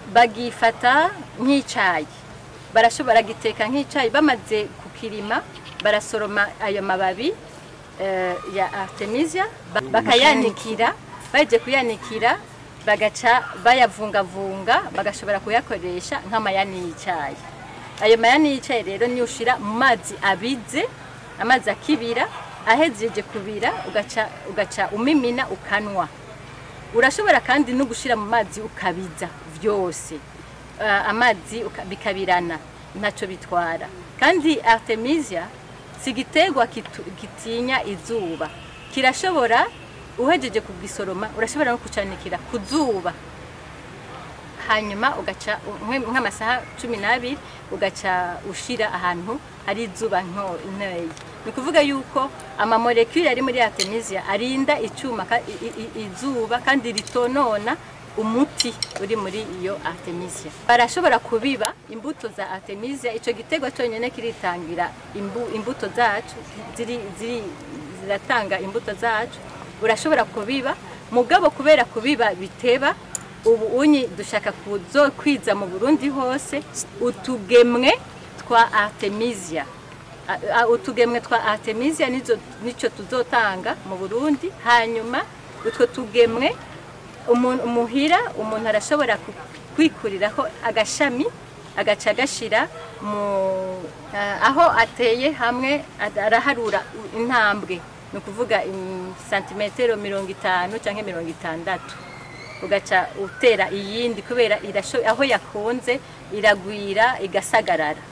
bagifata nk'icyayi barashobora giteka nk'icyayi bamaze kukirima barasoroma ayo mababi eh, ya artemisia ba- bakayanikira baje kuyanikira bagaca bayavungavunga bagashobora kuyakoresha nk'amayani y'icyayi ayo mayani y'icyayi rero niyo ushira mu mazi abize amazi akibira ahejeje kubira ugaca ugaca umimina ukanwa urashobora kandi no gushira mu mazi ukabiza vyose uh, amazi uka- bikabirana ntacyo bitwara kandi artemisia si igiterwa kitu- gitinya izuba kirashobora uhejeje kugisoroma urashobora no kucanikira ku zuba hanyuma ugaca nk'e- nk'amasaha cumi n'abiri ugaca ushira ahantu hari izuba nto- ntoya ni ukuvuga yuko amamolekule ari muri artemisia arinda icyuma ka- i- i- i- izuba kandi ritonona umuti uri muri iyo artemisia barashobora kubiba imbuto za artemisia icyo giterwa cyonyine kiritangira imbu- imbuto zacu ziri ziri ziratanga imbuto zacu urashobora kubiba mugabo kubera kubiba biteba ubu unyi dushaka kuzo kwiza mu Burundi hose utugemwe twa artemisia A- a- utugemwe twa artemisia nizo nico tuzotanga mu Burundi hanyuma utwo tugemwe umuntu umuhira umuntu arashobora ku- kwikuriraho agashami agaca agashira mu ah, aho ateye hamwe ad- araharura u- intambwe ni ukuvuga im- santimetero mirongo itanu cyangwa mirongo itandatu ugaca utera iyindi kubera irasho- aho yakunze iragwira igasagarara